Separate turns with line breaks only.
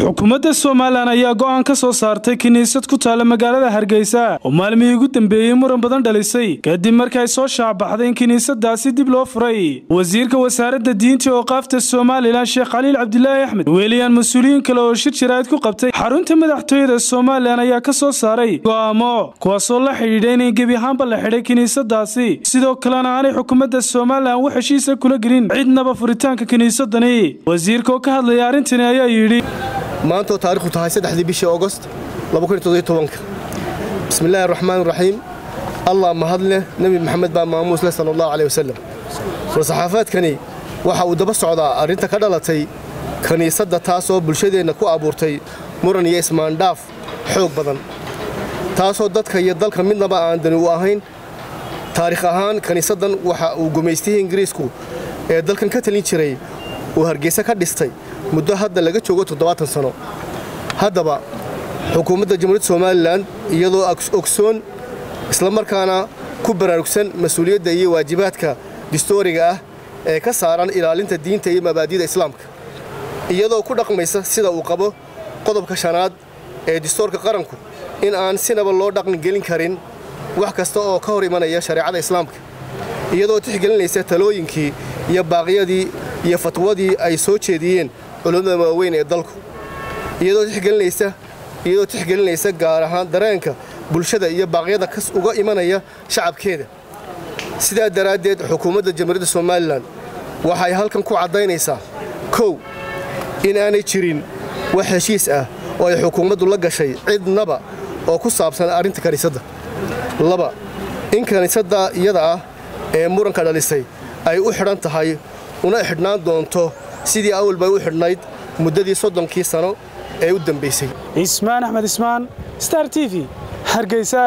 xukuumadda somalilan ayaa go'aan ka soo saartay kiniisad ku taalla magaalada hargeysa oo maalmihii ugu dambeeyey muran badan dhalisay kadib markii ay soo shaacbaxday in kiniisadaasi dib loo furay wasiirka wasaaradda diinta oo qaafta somalilan sheekh khaliil cabdilaahi axmed weeliyaan mas-uuliyiin kale oo shir jaraa'id ku qabtay xarunta madaxtooyada somalilan ayaa ka soo saaray go'aamo kuwaasoo la xidhiidha inay gebi ahaanba la xidhay kiniisadaasi sidoo kalena aanay xukuumadda somalilan wax heshiisa kula gelin cidnaba furitaanka kiniisadani wasiirka oo ka hadlaya arrintani ayaa yidhi
maantoo taarikhdu tahay saddexdii bishii augost bismillaahi raxmaan raxiim allah mahadleh nebi maxamed baa maamuus leh sala allahu caleh wasalam war-saxaafaadkani waxa uu daba socdaa arrinta ka dhalatay kiniisadda taasoo bulshadeenna ku abuurtay muran iyo ismaandhaaf xoog badan taasoo dadka iyo dalka midnaba aan dani u ahayn taarikh ahaan kiniisaddan waxa uu gumaystihii ingiriisku ee dalkan ka talin jiray uu hargeysa ka dhistay muddo hadda laga joogo toddobaatan sano haddaba xukuumadda jamhuuriyadda somalilan iyadoo ogsoon islamarkaana ku baraarugsan mas-uuliyadda iyo waajibaadka distooriga ah ee ka saaran ilaalinta diinta iyo mabaadi'da islaamka iyadoo ku dhaqmaysa sida uu qabo qodobka shanaad ee distoorka qaranku in aan sinaba loo dhaqangelin karin wax kasta oo ka hor imanaya shareecada islaamka iyadoo tixgelinaysa talooyinkii iyo baaqyadii iyo fatwadii ay soo jeediyeen culummada waaweyn ee dalku iyadoo tixgelinaysa gaar ahaan dareenka bulshada iyo baaqyada kas uga imanaya shacabkeeda sidaa daraaddeed xukuumadda jamhuuriyadda somalilan waxay halkan ku caddaynaysaa kow in aanay jirin wax heshiis ah oo ay xukuumaddu la gashay cidnaba oo ku saabsan arrinta kiniisadda laba in kiniisadda iyada ah ee muranka dhalisay ay u xidhan tahay una xidhnaan doonto sidii awal bay u xidhnayd muddadii soddonkii sano ee u dambaysay
ismaan axmed ismaan star t v hargeysa